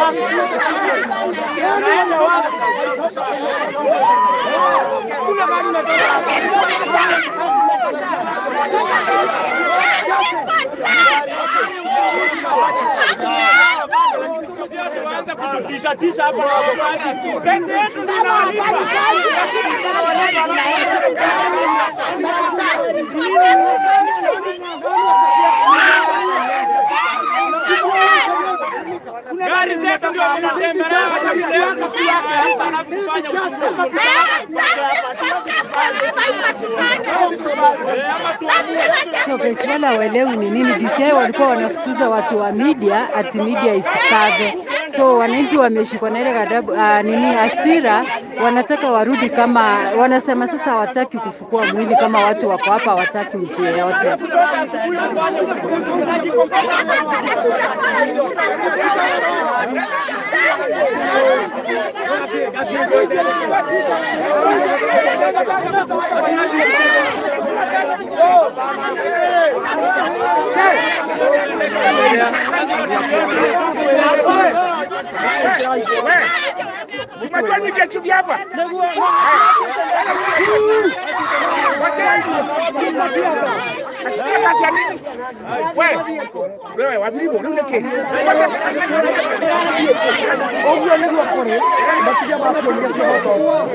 Tuanze kututisha tisha hapa na wagokaji. Pesa yetu tunawalipa. Gari zetu ndio tunatembelea katika kufanya na kufanya uchunguzi. So guys, wala hawaelewi ni nini. DCI walikuwa wanafukuza watu wa media ati media isikave. So wananchi wameshikwa na ile ghadhabu uh, nini hasira, wanataka warudi kama wanasema sasa hawataki kufukua mwili kama watu wako hapa, hawataki mtu yeyote. Unajua ni vitu vya hapa. Wewe wabiri bo nake. Ogwo niguo kuri. Matiga ma kuongia cio hoto.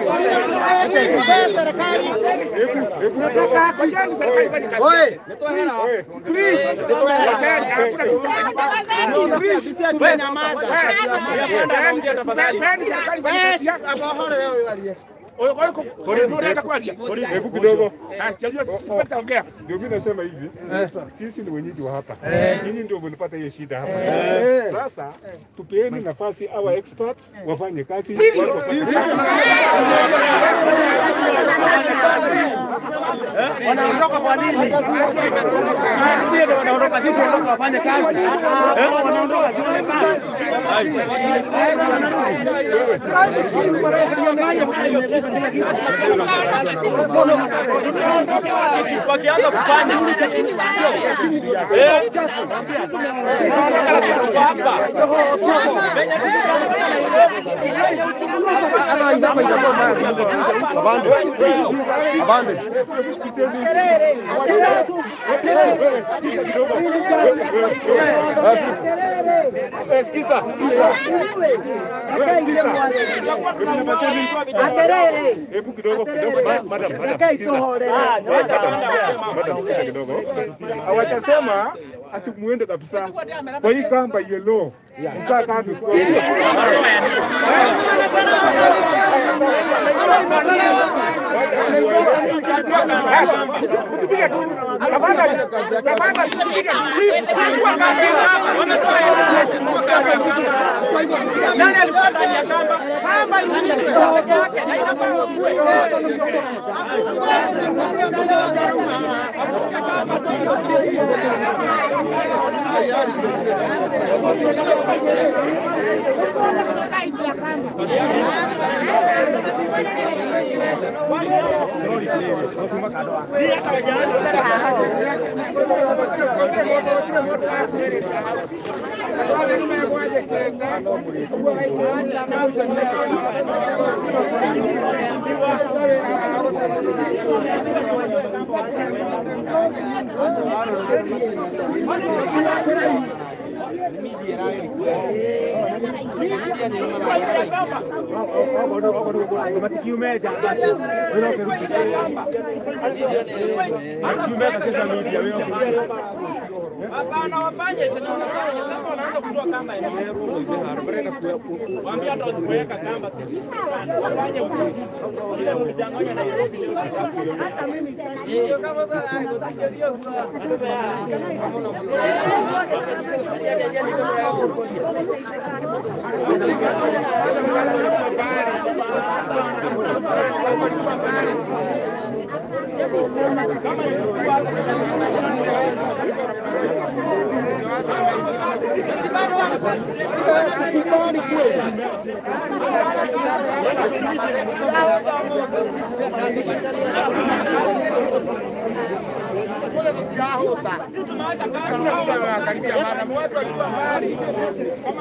Oi, please. Hebu kidogo. Ongea. Ndio mimi nasema hivi, sisi ni wenyeji wa hapa, nyinyi ndio mlipata hiyo shida hapa. Sasa tupeeni nafasi our experts wafanye kazi. watu wafanye kazi. Wanaondoka kwa nini? Sio ndio wanaondoka, sisi tuondoka wafanye kazi. Eh, wanaondoka tuone kazi. Wakianza kufanya Eh, tunaondoka na kitu hapa. Eh, sikiza, sikiza. Hebu kidogo kidogo, ma- madam, madam, sikiza. Madam, sikiza kidogo. Hawajasema ati muende kabisa kwa hii kamba yellow mkaa kando tu. Nani alikuwa ndani ya kamba? Kamba ilikuwa peke yake na inafaa kuwe. Hapana, wafanye tena wanafanya. Sasa wanaanza kutoa kamba yenyewe. Waambie hata wasipoweka kamba sisi. Wafanye uchunguzi. Ile mlidanganya Nairobi leo. Hata mimi Hakuna mtu amewakaribia maana watu walikuwa mbali.